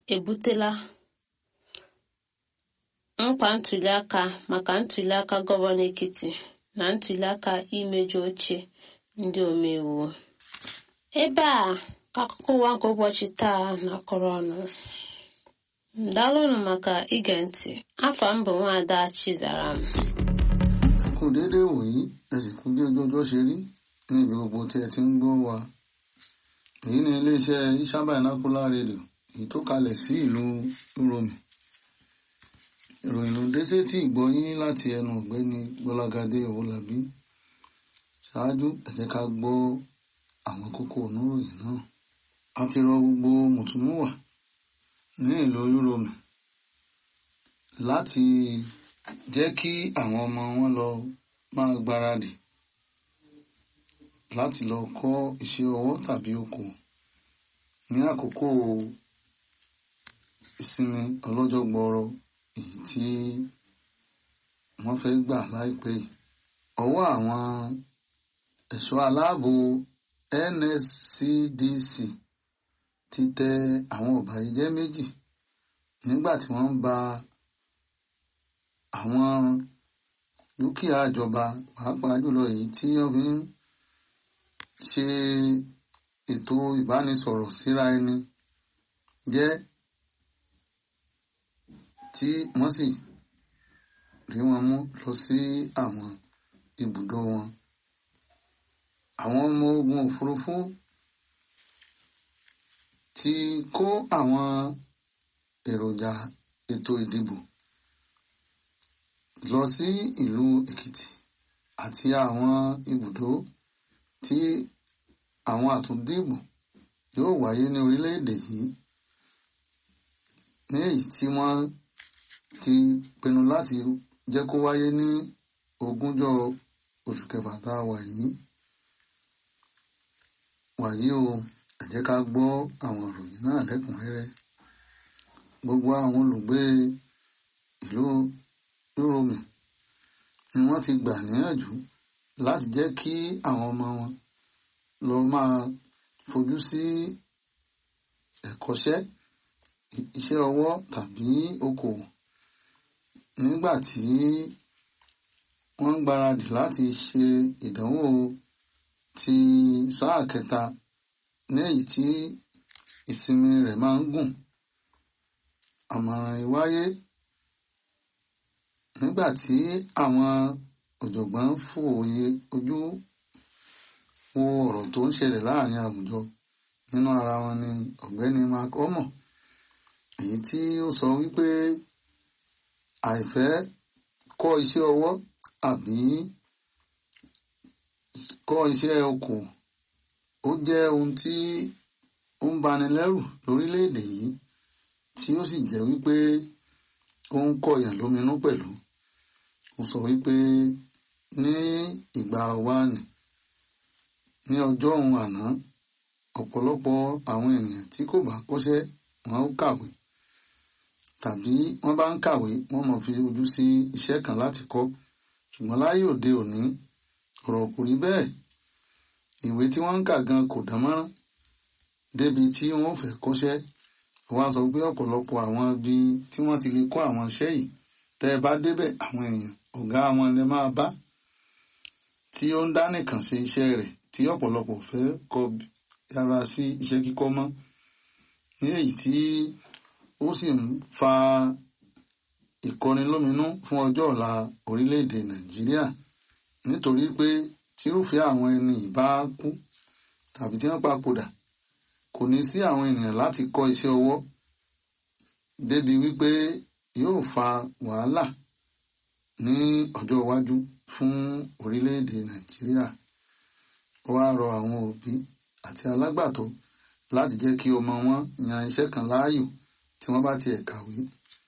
ebutela nkwa ntuliaka maka ntuliaka gọvanọ Ekiti na ntuliaka imeju oche ndị omeiwu ebe a ka akụkọ ụwa nke ụbọchị taa na-akọrọ ọnụ daalụnụ maka ige ntị afọ m bụ nwaada Chizaram ẹ kú déédéé wòyí ẹ sì kú bí ojú ọjọ́ ṣe rí ní ibi gbogbo tí ẹ ti ń gbọ́ wa èyí ni iléeṣẹ́ Isha Binocular Radio èyí tó kalẹ̀ sí ìlú Uromi ìròyìn ló dé sétí ìgbọ́yín láti ẹnu ọ̀gbẹ́ni Gbọ́lágadé Owólabí ṣáájú ẹ jẹ́ ká gbọ́ àwọn kókó oníròyìn náà a ti rọ gbogbo mùtúmùwà ní ìlú Uromi láti jẹ́ kí àwọn ọmọ wọn lọ máa gbáradì láti lọ kọ́ iṣẹ́ ọwọ́ tàbí okòwò ní àkókò ìsinmi ọlọ́jọ́ gbọọrọ èyí tí wọ́n fẹ́ gbà láìpẹ́ yìí. ọwọ́ àwọn ẹ̀ṣọ́ aláàbò NSCDC ti tẹ àwọn ọ̀bàyéjẹ́ méjì nígbà tí wọ́n ń ba àwọn dúkìá ìjọba pàápàá jùlọ èyí tí wọ́n fi ń ṣe ètò ìbánisọ̀rọ̀ síra ẹni jẹ́ tí wọ́n sì rí wọn mú lọ sí àwọn ibùdó wọn. àwọn ọmọ ogun òfurufú ti kó àwọn èròjà ètò ìdìbò lọ sí ìlú Èkìtì àti àwọn ibùdó tí àwọn àtúndìbò yóò wáyé ní orílẹ̀-èdè yìí ní èyí tí wọ́n ti pinnu láti jẹ́ kó wáyé ní ogúnjọ́ oṣù kẹfà tá a wà yìí wàyí o ẹ jẹ́ ká gbọ́ àwọn ìròyìn náà lẹ́kùnrẹ́rẹ́ gbogbo àwọn olùgbé ìlú Uromi ni wọ́n ti gbà níyànjú láti jẹ́ kí àwọn ọmọ wọn lọ máa fojú sí ẹ̀kọ́ṣẹ́ iṣẹ́ ọwọ́ tàbí okòwò nígbà tí wọ́n ń gbáradì láti ṣe ìdánwò ti sáà kẹta ní èyí tí ìsinmi rẹ̀ máa ń gùn àmọ̀ràn ìwáyé nígbà tí àwọn ọ̀jọ̀gbọ́n fòye ojú wo ọ̀rọ̀ tó ń ṣẹlẹ̀ láàrin àwùjọ nínú ara wọn ni ọ̀gbẹ́ni Mark Omo èyí tí ó sọ wípé àìfẹ́ kọ́ iṣẹ́ ọwọ́ àbí kọ́ iṣẹ́ okòwò ó jẹ́ ohun tí ó ń bani lẹ́rù lórílẹ̀‐èdè yìí tí ó sì jẹ́ wípé ó ń kọ̀yàn lóminú pẹ̀lú ó sọ wípé ní ìgbà wáàní ní ọjọ́ òun àná ọ̀pọ̀lọpọ̀ àwọn ènìyàn tí kò bá kọ́ṣẹ́ wọn ó kàwé tàbí wọ́n bá ń kàwé wọ́n mọ̀ fi ojú sí iṣẹ́ kan láti kọ́ ṣùgbọ́n láyé òde òní ọ̀rọ̀ kò rí bẹ́ẹ̀ ìwé tí wọ́n ń kà gan kò dán mọ́rán débi tí wọ́n fẹ́ kọ́ṣẹ́ wọ́n á sọ pé ọ̀pọ̀lọpọ̀ àwọn ibi tí wọ́n ti lè kọ́ àwọn iṣẹ́ yìí tẹ́ ẹ bá débẹ̀ àwọn èèyàn ọ̀gá wọn lè máa bá tí ó ń dá nìkan ṣe iṣẹ́ rẹ̀ tí ọ̀pọ̀lọpọ̀ fẹ́ kọ yára sí iṣẹ́ kíkọ́ mọ́ ní èyí tí ó sì ń fa ìkọnilóminú fún ọjọ́ ọ̀la orílẹ̀-èdè Nàìjíríà nítorí pé tírúfẹ́ àwọn ẹni ìbá kú tàbí tí wọ́n papòdà kò ní sí àwọn ènìyàn láti kọ́ iṣẹ́ ọwọ́ débi wípé yóò fa wàhálà ní ọjọ́ iwájú fún orílẹ̀-èdè Nàìjíríà ó wá rọ àwọn òbí àti alágbàtọ́ láti jẹ́ kí ọmọ wọn yan iṣẹ́ kan láàyò tí wọ́n bá tiẹ̀ kàwé.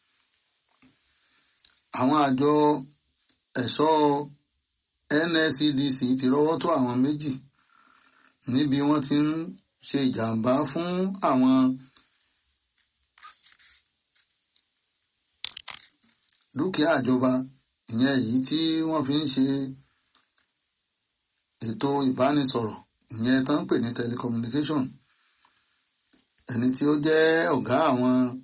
àwọn àjọ ẹ̀ṣọ́ NSCDC ti rọ́wọ́ tó àwọn méjì níbi wọ́n ti ń ṣe ìjàmbá fún àwọn dúkìá ìjọba ìyẹn èyí tí wọ́n fi ń ṣe ètò ìbánisọ̀rọ̀ ìyẹn tó ń pè ní telecommunication ẹni tí ó jẹ́ ọ̀gá àwọn